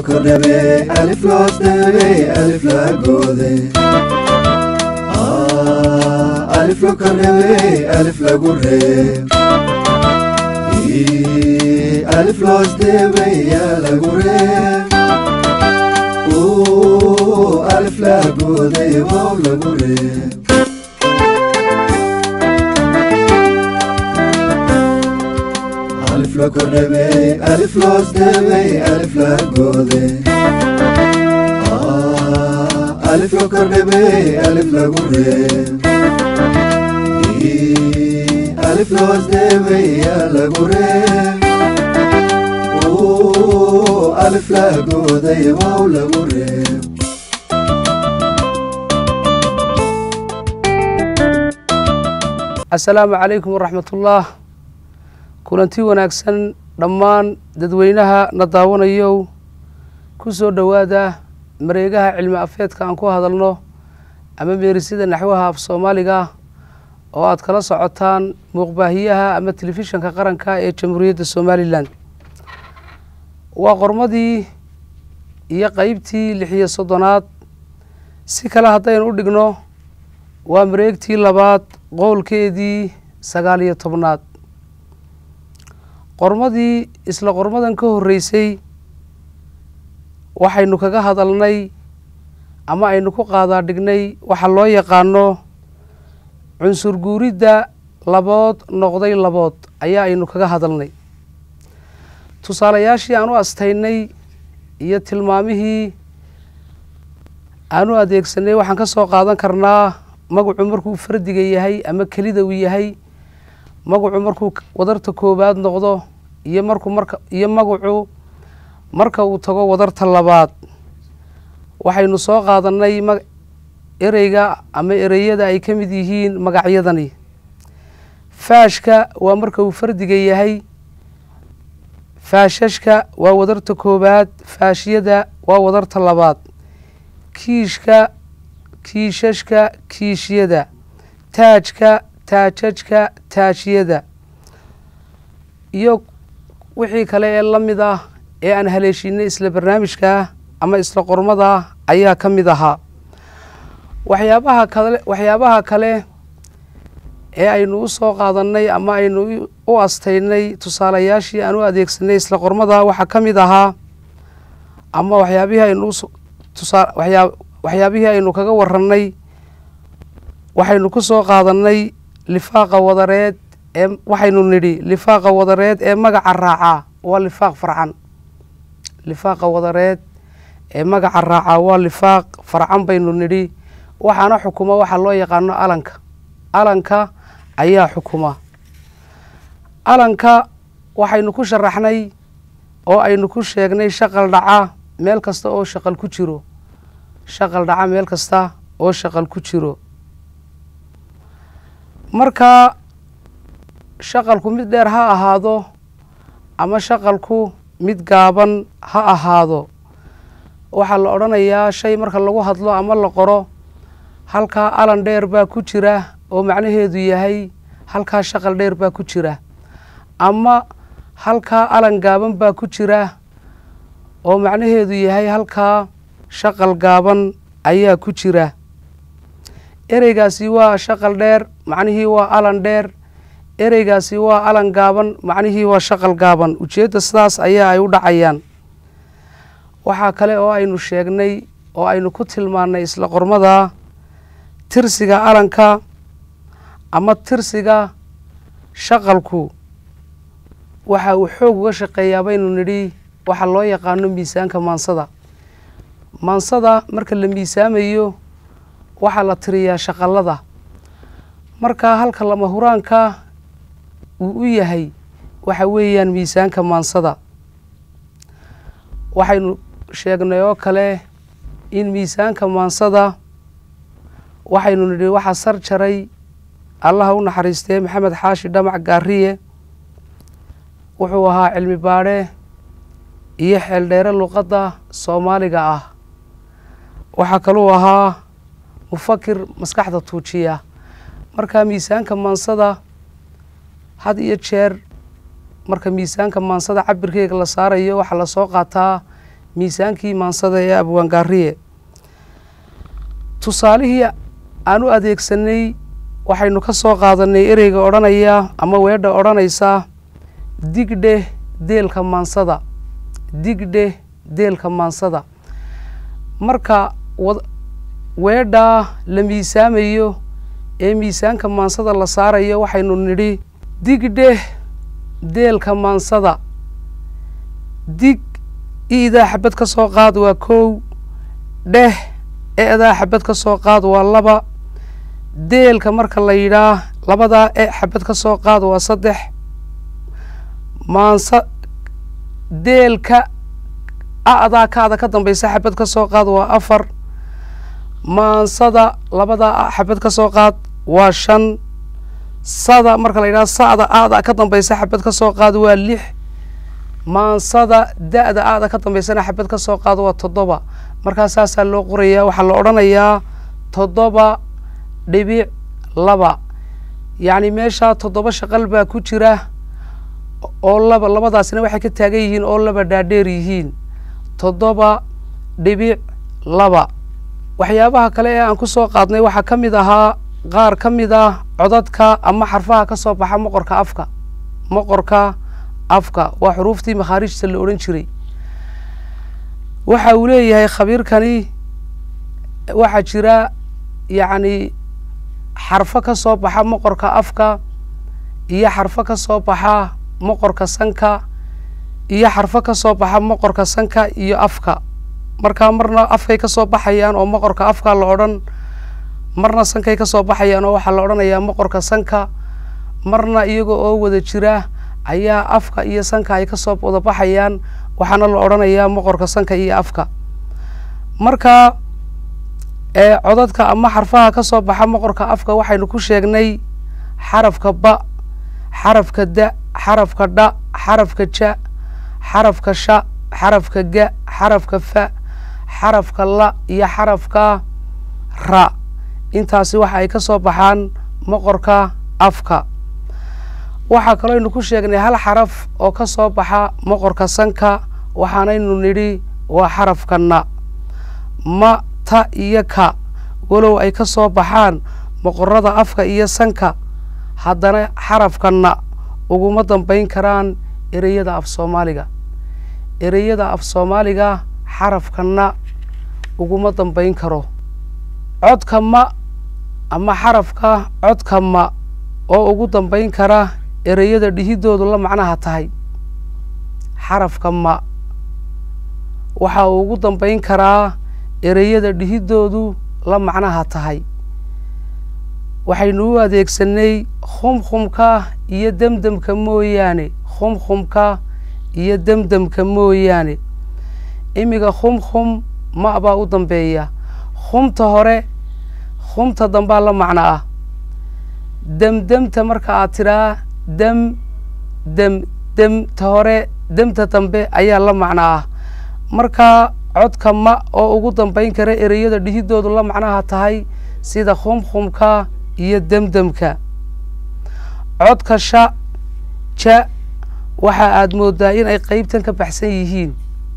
kordhabe alif loos dhabe alif la goode alif lo kordhabe alif lagu reeb alif loos dhabe yaa lagu reeb alif la goode wow lagu reeb alif lo kordhabe alif loos dhabe alif la goode alif lo kordhabe alif lagu reeb alif loos dhabe yaa lagu reeb alif la gooday wow lagu reeb assalaamu calaykum waraxmatullaah kulanti wanaagsan dhammaan dadweynaha na daawanayow ku soo dhowaada mareegaha cilmi afeedka aan ku hadalno ama meerisida naxwaha af soomaaliga oo aad kala socotaan muuqbaahiyaha ama telefishanka qaranka ee jamhuuriyadda somalilan waa qormadii iyo qeybtii lixiyo soddonaad si kale haddaynu u dhigno waa mareegtii labaad qowlkeedii sagaal iyo tobnaad qormadii isla qormadan ka horreysay waxaynu kaga hadalnay ama aynu ku qaadaa dhignay waxa loo yaqaano cunsur guuridda labood noqday labood ayaa aynu kaga hadalnay tusaalayaashii aan u astaynay iyo tilmaamihii aan u adeegsanay waxaan ka soo qaadan karnaa magacu markuu fardiga yahay ama kelida uu yahay magacu markuu wadarta koowaad noqdo iyo markuu marka iyo magacu marka uu tago wadarta labaad waxaynu soo qaadanay ma ereyga ama ereyada ay ka mid yihiin magacyadani faashka waa marka uu fardiga yahay faashashka waa wadarta koowaad faashiyada waa wadarta labaad kiishka kiishashka kiishyada taajka taajajka taajyada iyo wixii kale ee la mid ah ee aan haleeshiinay isla barnaamijka ama isla qormada ayaa ka mid ahaa waxyaabaha kale waxyaabaha kale ee aynu u soo qaadannay ama aynu u astaynay tusaalayaashii aan u adeegsanay isla qormada waxaa ka mid ahaa ama waxyaabihii aynu tusaa waxyaa waxyaabihii aynu kaga warannay waxaynu ku soo qaadannay lifaaqa wadareed ee waxaynu nidhi lifaaqa wadareed ee magaca raacaa waa lifaaq farcan lifaaqa wadareed ee magaca raacaa waa lifaaq farcan baynu nidhi waxaana xukuma waxaa loo yaqaano alanka alanka ayaa xukuma alanka waxaynu ku sharaxnay oo aynu ku sheegnay shaqal dhaca meel kasta oo shaqal ku jiro shaqal dhaca meel kasta oo shaqal ku jiro marka shaqalku mid dheer ha ahaado ama shaqalku mid gaaban ha ahaado waxaa la odhanayaa shay marka lagu hadlo ama la qoro halkaa alan dheer baa ku jira oo macnaheedu yahay halkaa shaqal dheer baa ku jira ama halkaa alan gaaban baa ku jira oo macnaheedu yahay halkaa shaqal gaaban ayaa ku jira ereygaasi waa shaqal dheer macnihii waa alan dheer ereygaasi waa alan gaaban macnihii waa shaqal gaaban ujeedda sidaas ayaa ay u dhacayaan waxaa kale oo aynu sheegnay oo aynu ku tilmaannay isla qormada tirsiga alanka ama tirsiga shaqalku waxa uu xoog uga shaqeeyaa baynu nidhi waxaa loo yaqaano miisaanka maansada maansada marka la miisaamayo waxaa la tiriyaa shaqalada markaa halka lama huraanka uu u yahay waxa weeyaan miisaanka maansada waxaynu sheegnay oo kale in miisaanka maansada waxaynu nidhi waxaa sar jaray allaha u naxariistee maxamed xaashi dhamac gaariye wuxuu ahaa cilmi baadhe iyo xeeldheere luqadda soomaaliga ah waxaa kaluu ahaa mufakir maskaxda tuujiya marka miisaanka maansada had iyo jeer marka miisaanka maansada cabirkeyga la saarayo waxaa lasoo qaataa miisaankii maansada ee abwaangaariye tusaalihii aan u adeegsanay waxaynu ka soo qaadanay ereyga odhanaya ama weedha odhanaysa digdhe deelka maansada digdhe deelka maansada marka weedhaa la miisaamayo ee miisaanka maansada la saarayo waxaynu nidhi digdhe deelka maansada dig i'daa xabad ka soo qaad waa kow dheh e'daa xabad ka soo qaad waa laba deelka marka la yidhaah labadaa e xabad ka soo qaad waa saddex maansa deelka a'daa kaada ka dambaysa xabad ka soo qaad waa afar maansada labadaa a xabad ka soo qaad waa shan sada marka la yidhaha sa'da a'da ka dambaysa xabad ka soo qaad waa lix maansada da'da a'da ka dambaysana xabad ka soo qaad waa toddoba markaa saasaa loo qorayaa waxaa la odhanayaa toddoba dhibic laba yacni meeshaa toddoba shaqal baa ku jira oo laba labadaasina waxay ka taagan yihiin oo laba dhaadheer yihiin toddoba dhibic laba waxyaabaha kale ee aan ku soo qaadnay waxaa ka mid ahaa qaar ka mid ah codadka ama xarfaha ka soo baxa moqorka afka moqorka afka waa xuruuftii makhaarijta la odhan jiray waxa uu leeyahay khabiirkani waxaa jira yacni xarfo ka soo baxa moqorka afka iyo xarfo ka soo baxa moqorka sanka iyo xarfo ka soo baxa moqorka sanka iyo afka markaa marna afkay ka soo baxayaan oo moqorka afka la odhan marna sankay ka soo baxayaan oo waxaa la odhanayaa moqorka sanka marna iyaga oo wada jira ayaa afka iyo sanka ay ka soo wada baxayaan waxaana la odhanayaa moqorka sanka iyo afka marka ee codadka ama xarfaha ka soo baxa moqorka afka waxaynu ku sheegnay xarafka ba xarafka da xarafka dha xarafka ja xarafka sha xarafka ga xarafka fa xarafka la iyo xarafka ra intaasi waxa ay ka soo baxaan moqorka afka waxaa kaloo aynu ku sheegnay hal xaraf oo ka soo baxa moqorka sanka waxaanaynu nidhi waa xarafka na ma ta iyo ka walow ay ka soo baxaan moqorada afka iyo sanka haddana xarafka na uguma dambayn karaan ereyada af soomaaliga ereyada af soomaaliga xarafka na uguma dambayn karo codka ma ama xarafka codka ma oo ugu dambayn kara ereyada dhihidoodu la macnaha tahay xarafka ma waxa uu ugu dambayn karaa ereyada dhihidoodu la macnaha tahay waxaynu u adeegsanay khumkhumka iyo demdemka mooyaane khumkhumka iyo demdemka mooyaane imiga khumkhum ma baa u dambeeya khumta hore khumta dambaa la macno ah demdemta marka aad tidhaa dem dem demta hore demta dambe ayaa la macno ah markaa codka ma oo ugu dambayn kara ereyada dhihidoodu la macnaha tahay sida khumkhumka iyo demdemka codka sha ja waxa aad moodaa in ay qeybtan ka baxsan yihiin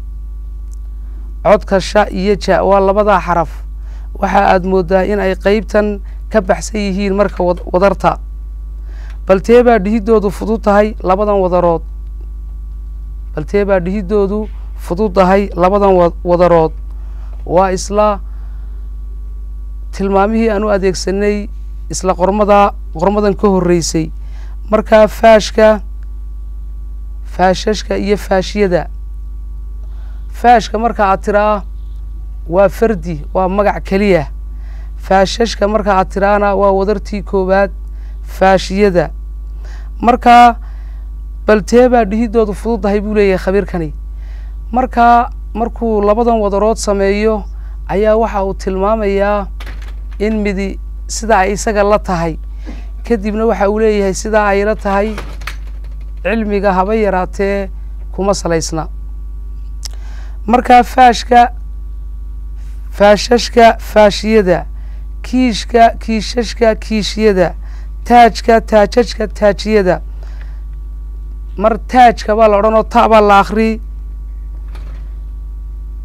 codka sha iyo ja waa labadaa xaraf waxa aad moodaa in ay qeybtan ka baxsan yihiin marka wadarta baltee baa dhihidoodu fudud tahay labadan wadarood baltee baa dhihidoodu fudud tahay labadan wadarood waa isla tilmaamihii aan u adeegsanay isla qormada qormadan ka horreysay markaa faashka faashashka iyo faashyada faashka marka aad tiraa waa fardi waa magac keliya faashashka marka aad tiraana waa wadartii koowaad faashiyada markaa baltee baa dhihidoodu fudud tahay buu leeyahay khabiirkani markaa markuu labadan wadarood sameeyo ayaa waxa uu tilmaamayaa in midi sidaa ay isaga la tahay kadibna waxa uu leeyahay sidaa ay la tahay cilmiga haba yaraatee kuma salaysna markaa faashka faashashka faashiyada kiishka kiishashka kiishiyada taajka taajajka taajiyada mar taajka baa la odhanoo ta baa la akri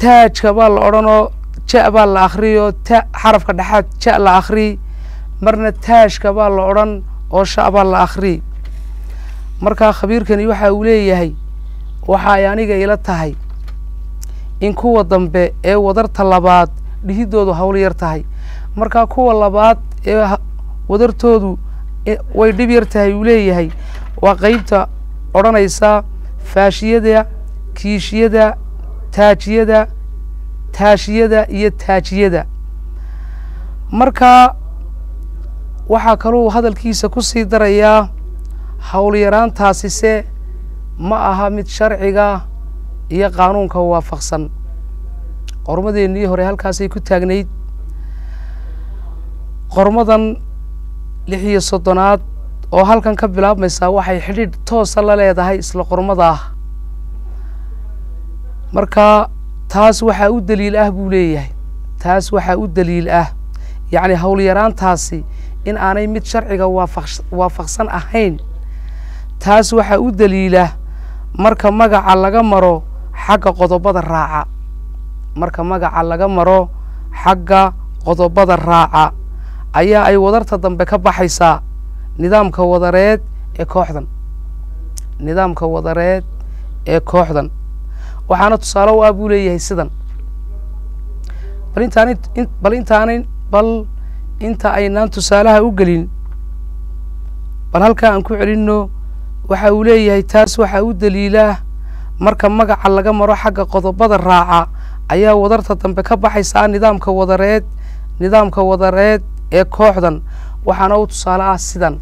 taajka baa la odhanoo ja baa la akhriyoo ta xarafka dhexaad ja la akhriy marna taashka baa la odhan oo sha baa la akhriy markaa khabiirkani waxa uu leeyahay waxa ay aniga ila tahay in kuwa dambe ee wadarta labaad dhihidoodu hawl yar tahay markaa kuwa labaad ee wadartoodu way dhib yar tahay uu leeyahay waa qeybta odhanaysa faashiyada kiishiyada taajiyada taashiyada iyo taajiyada markaa waxaa kaluu hadalkiisa ku sii darayaa howlyaraantaasise ma aha mid sharciga iyo qaanuunka waafaqsan qormadeennii hore halkaasay ku taagnayd qormadan lix iyo soddonaad oo halkan ka bilaabmaysaa waxay xidhiidh toosa la leedahay isla qormada ah marka taas waxaa u daliil ah buu leeyahay taas waxaa u daliil ah yacni howlyaraantaasi in aanay mid sharciga waafaq waafaqsan ahayn taas waxaa u daliila marka magaca laga maro xagga qodobada raaca marka magaca laga maro xagga qodobada raaca ayaa ay wadarta dambe ka baxaysaa nidaamka wadareed ee kooxdan nidaamka wadareed ee kooxdan waxaana tusaale u ah buu leeyahay sidan bal intaan bal intaanan bal inta aynaan tusaalaha u gelin bal halkaa aan ku celinno waxa uu leeyahay taas waxaa u daliilaa marka magaca laga maro xagga qodobada raaca ayaa wadarta dambe ka baxaysaa nidaamka wadareed nidaamka wadareed ee kooxdan waxaana u tusaale ah sidan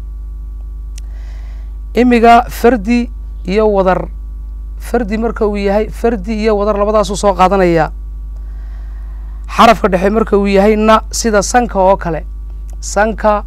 imiga fardi iyo wadar fardi marka uu yahay fardi iyo wadar labadaasuu soo qaadanaya xarafka dhexe marka uu yahay na sida sanka oo kale sanka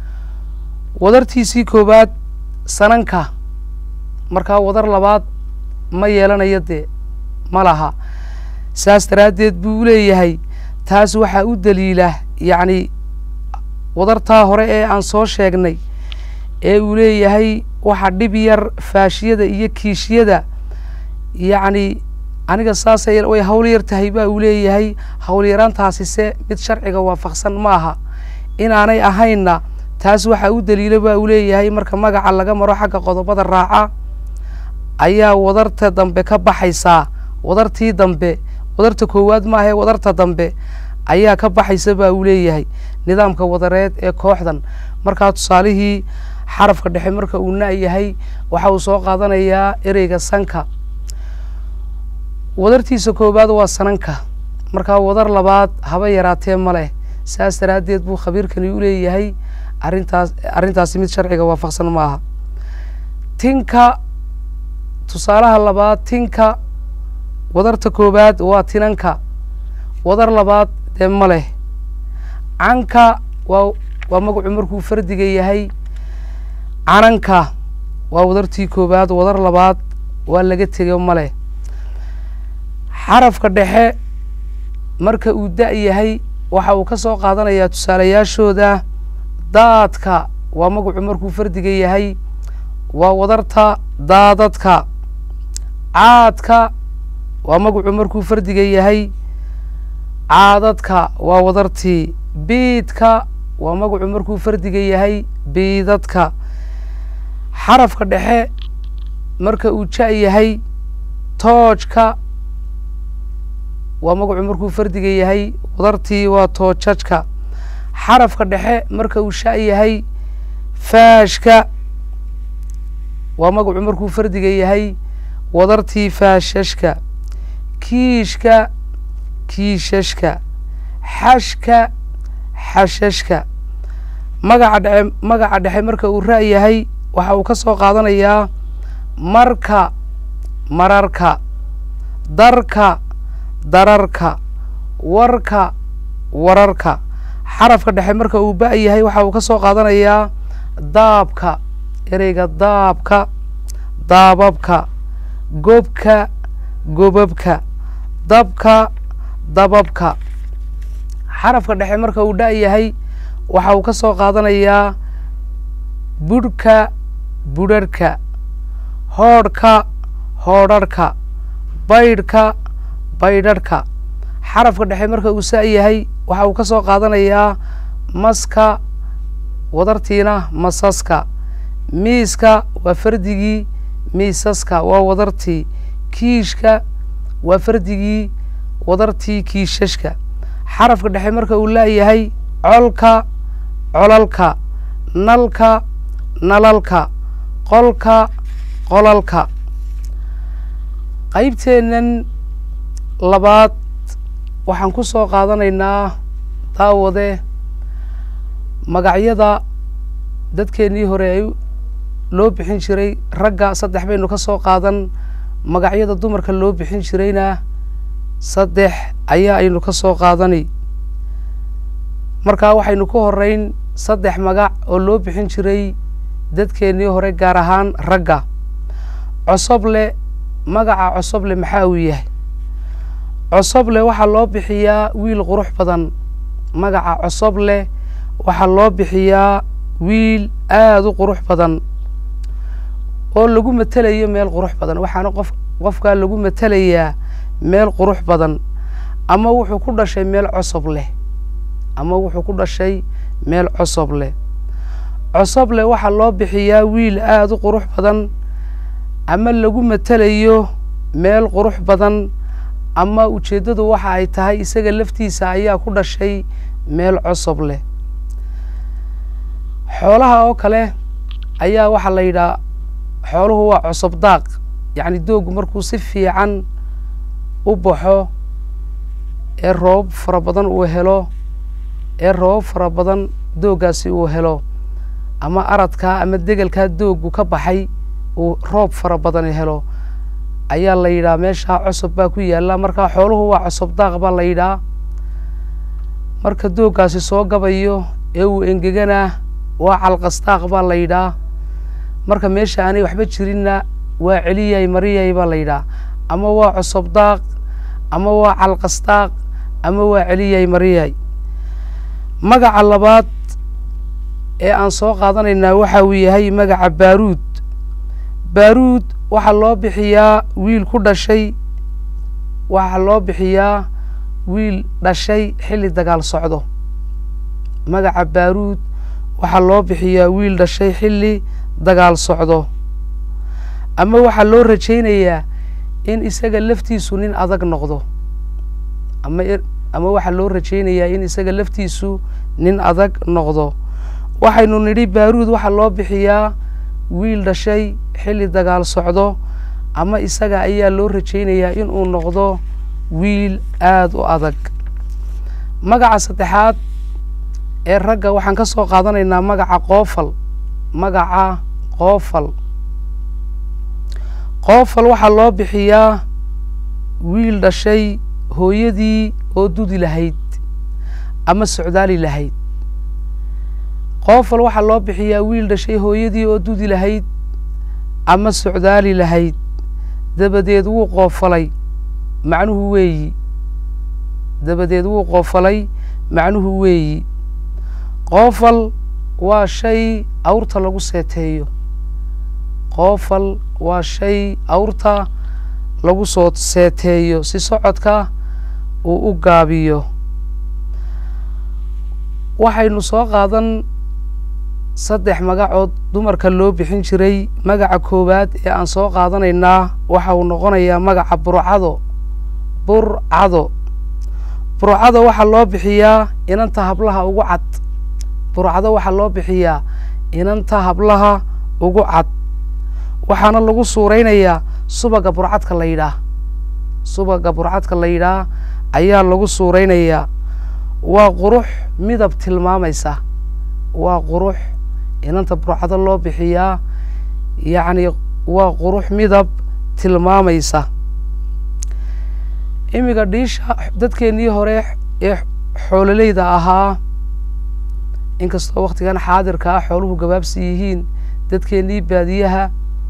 wadartiisii koowaad sananka markaa wadar labaad ma yeelanayo dee ma laha saas daraaddeed buu leeyahay taas waxaa u daliila yacni wadartaa hore ee aan soo sheegnay ee uu leeyahay waxa dhib yar faashiyada iyo kiishiyada yacni aniga saasay way hawl yar tahay baa uu leeyahay howlyaraantaasise mid sharciga waafaqsan ma aha inaanay ahaynna taas waxaa u daliila baa uu leeyahay marka magaca laga maro xagga qodobada raaca ayaa wadarta dambe ka baxaysaa wadartii dambe wadarta koowaad maahae wadarta dambe ayaa ka baxaysa baa uu leeyahay nidaamka wadareed ee kooxdan markaa tusaalihii xarafka dhexe marka uu na yahay waxa uu soo qaadanayaa ereyga sanka wadartiisa koowaad waa sananka markaa wadar labaad haba yaraatee ma leh saas daraaddeed buu khabiirkani u leeyahay arrintaas arrintaasi mid sharciga waafaqsan ma aha tinka tusaalaha labaad tinka wadarta koowaad waa tinanka wadar labaad dee ma leh canka waa waa magacu markuu fardiga yahay cananka waa wadartii koowaad wadar labaad waa laga tego ma leh xarafka dhexe marka uu da' yahay waxa uu ka soo qaadanayaa tusaalayaashooda daadka waa magacu markuu fardiga yahay waa wadarta daadadka caadka waa magacu markuu fardiga yahay caadadka waa wadartii biidka waa magacu markuu fardiga yahay biidadka xarafka dhexe marka uu ja' yahay toojka waa magacu markuu fardiga yahay wadartii waa toojajka xarafka dhexe marka uu sha' yahay faashka waa magacu markuu fardiga yahay wadartii faashashka kiishka kiishashka xashka xashashka magaca dhexe magaca dhexe marka uu ra' yahay waxa uu ka soo qaadanayaa marka mararka darka dararka warka wararka xarafka dhexe marka uu ba' yahay waxa uu ka soo qaadanayaa daabka ereyga daabka daababka gobka gobabka dabka dababka xarafka dhexe marka uu dha' yahay waxa uu ka soo qaadanayaa budhka budharhka hoodhka hoodharhka baydhka baydharhka xarafka dhexe marka uu saa yahay waxa uu ka soo qaadanayaa maska wadartiina masaska miiska waa fardigii miisaska waa wadartii kiishka waa fardigii wadartii kiishashka xarafka dhexe marka uu laayahay colka colalka nalka nalalka qolka qolalka qaybteennan labaad waxaan ku soo qaadanaynaa daawade magacyada dadkeennii hore ay loo bixin jiray ragga saddex baynu ka soo qaadan magacyada dumarka loo bixin jirayna saddex ayaa aynu ka soo qaadani markaa waxaynu ku horeyn saddex magac oo loo bixin jiray dadkeennii hore gaar ahaan ragga cosoble magaca cosoble maxaa uu yahay cosoble waxaa loo bixiyaa wiil qurux badan magaca cosoble waxaa loo bixiyaa wiil aada u qurux badan oo lagu matelayo meel qurux badan waxaana qof qofkaa lagu matelayaa meel qurux badan ama wuxuu ku dhashay meel cosob leh ama wuxuu ku dhashay meel cosob leh cosoble waxaa loo bixiyaa wiil aada u qurux badan ama lagu matelayo meel qurux badan ama ujeeddadu waxa ay tahay isaga laftiisa ayaa ku dhashay meel cosob leh xoolaha oo kale ayaa waxaa la yidhaha xooluhu waa cosob daaq yacni doogu markuu si fiican u baxo ee roobab fara badan uu helo ee roobab fara badan dooggaasi uu helo ama aradkaa ama degelkaa dooggu ka baxay uu roob fara badan helo ayaa la yidhaha meeshaa cosob baa ku yaalla markaa xooluhu waa cosob daaq baa la yidhaha marka dooggaasi soo gabayo ee uu engegana waa calqasdaaq baa la yidhaha marka meesha aanay waxba jirinna waa celiyay mariyay baa la yidhaha ama waa cosob daaq ama waa calqasdaaq ama waa celiyay mariyay magaca labaad ee aan soo qaadanaynaa waxa uu yahay magaca baaruud baaruud waxaa loo bixiyaa wiil ku dhashay waxaa loo bixiyaa wiil dhashay xilli dagaal socdo magaca baaruud waxaa loo bixiyaa wiil dhashay xilli dagaal socdo ama waxaa loo rajaynayaa in isaga laftiisu nin adag noqdo ama ama waxaa loo rajaynayaa in isaga laftiisu nin adag noqdo waxaynu nidhi baaruud waxaa loo bixiyaa wiil dhashay xilli dagaal socdo ama isaga ayaa loo rajaynayaa inuu noqdo wiil aada u adag magaca saddexaad ee ragga waxaan ka soo qaadanaynaa magaca qoofal magaca qoofal qoofal waxaa loo bixiyaa wiil dhashay hooyadii oo dudi lahayd ama socdaali lahayd qoofal waxaa loo bixiyaa wiil dhashay hooyadii oo dudi lahayd ama socdaali lahayd dabadeed wuu qoofalay macnuhu weeyi dabadeed wuu qoofalay macnuhu weeyi qoofal waa shay awrta lagu seeteeyo qoofal waa shay awrta lagu soo seeteeyo si socodka uu u gaabiyo waxaynu soo qaadan saddex magacood dumarka loo bixin jiray magaca koowaad ee aan soo qaadanaynaa waxa uu noqonayaa magaca burcado burcado burcado waxaa loo bixiyaa inanta hablaha ugu cad burcado waxaa loo bixiyaa inanta hablaha ugu cad waxaana lagu suuraynayaa subaga burcadka la yidhaah subaga burcadka la yidhaah ayaa lagu suuraynayaa waa qurux midab tilmaamaysa waa qurux inanta burcado loo bixiyaa yacni waa qurux midab tilmaamaysa imiga dhiisha dadkeennii hore ee xoololeyda ahaa inkastoo wakhtigan xaadirka ah xooluhu gabaabsi yihiin dadkeennii baadiyaha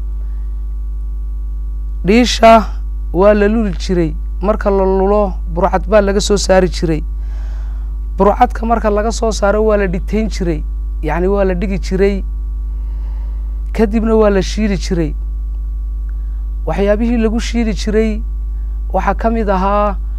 dhiisha waa la luli jiray marka la lulo burcad baa laga soo saari jiray burcadka marka laga soo saaro waa la dhitayn jiray yacni waa la dhigi jiray kadibna waa la shiili jiray waxyaabihii lagu shiili jiray waxaa ka mid ahaa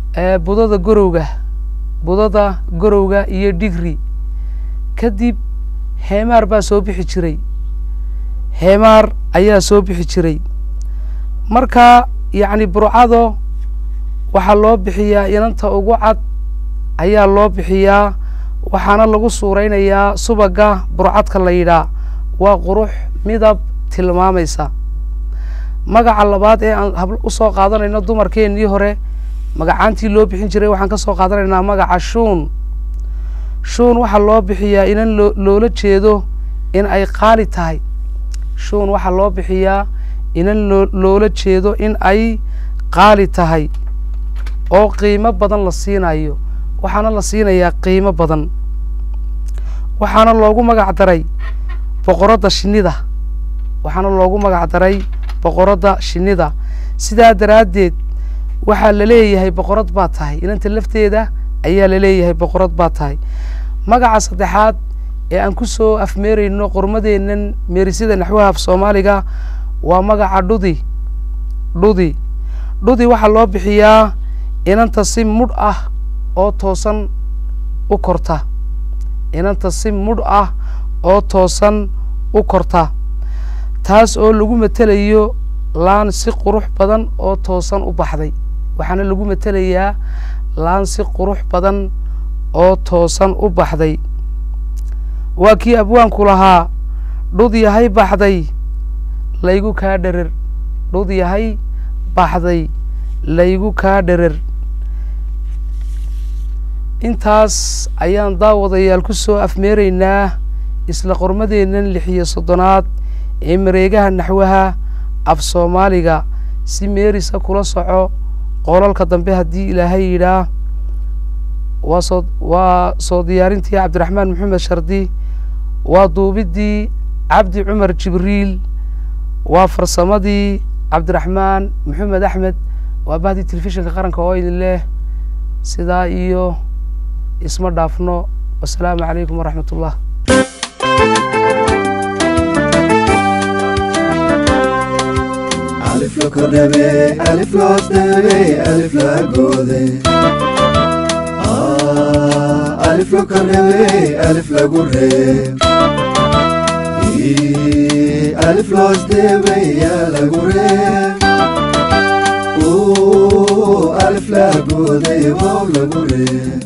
budada gorowga budada gorowga iyo dhigri kadib heemaar baa soo bixi jiray heemaar ayaa soo bixi jiray marka yacni burcado waxaa loo bixiyaa inanta ugu cad ayaa loo bixiyaa waxaana lagu suuraynayaa subaga burcadka la yidhaa waa qurux midab tilmaamaysa magaca labaad ee aan hab usoo qaadanayno dumarkeennii hore magacaantii loo bixin jiray waxaan ka soo qaadanaynaa magaca shuun shuun waxaa loo bixiyaa inan loo loola jeedo in ay qaali tahay shuun waxaa loo bixiyaa inan loo loola jeedo in ay qaali tahay oo qiimo badan la siinayo waxaana la siinayaa qiimo badan waxaana loogu magac daray boqoradda shinnida waxaana loogu magac daray boqoradda shinnida sidaa daraaddeed waxaa la leeyahay boqorad baa tahay inanta lafteeda ayaa la leeyahay boqorad baa tahay magaca saddexaad ee aan ku soo afmeerayno qormadeennan meerisida naxwaha af soomaaliga waa magaca dhudi dhudi dhudi waxaa loo bixiyaa inanta si mudh ah oo toosan u korta inanta si mudh ah oo toosan u korta taas oo lagu matelayo laan si qurux badan oo toosan u baxday waxaana lagu matelayaa laan si qurux badan oo toosan u baxday waa kii abwaanku lahaa dhud yahay baxday laygu kaa dherer dhud yahay baxday laygu kaa dherer intaas ayaan daawadayaal ku soo afmeeraynaa isla qormadeennan lix iyo soddonaad ee mareegaha naxwaha af soomaaliga si meerisa kula soco qoolalka dambe haddii ilaahay yidhaah waa soo waa soo diyaarintii cabdiraxmaan maxamed shardi waa duubiddii cabdi cumar jibriil waa farsamadii cabdiraxmaan maxamed axmed waa bahdii telefishinka qaranka oo idin leh sidaa iyo isma dhaafno wasalaamu calaykum waraxmat ullah alif la kordhabe alif la hoosdhabe alif la goode Ah, alif la kordhabe alif lagu reeb Ii, alif la hoosdhabe yaa lagu reeb Uu, alif la goode wow lagu reeb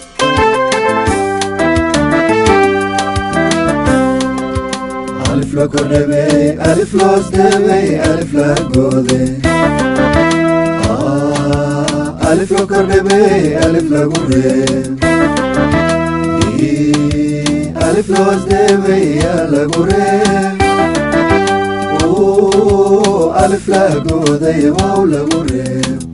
alif la kordhabe alif la hoosdhabe alif la goode Ah, alif la kordhabe alif lagu reeb Ii, alif la hoosdhabe yaa lagu reeb Uu, alif la goode wow lagu reeb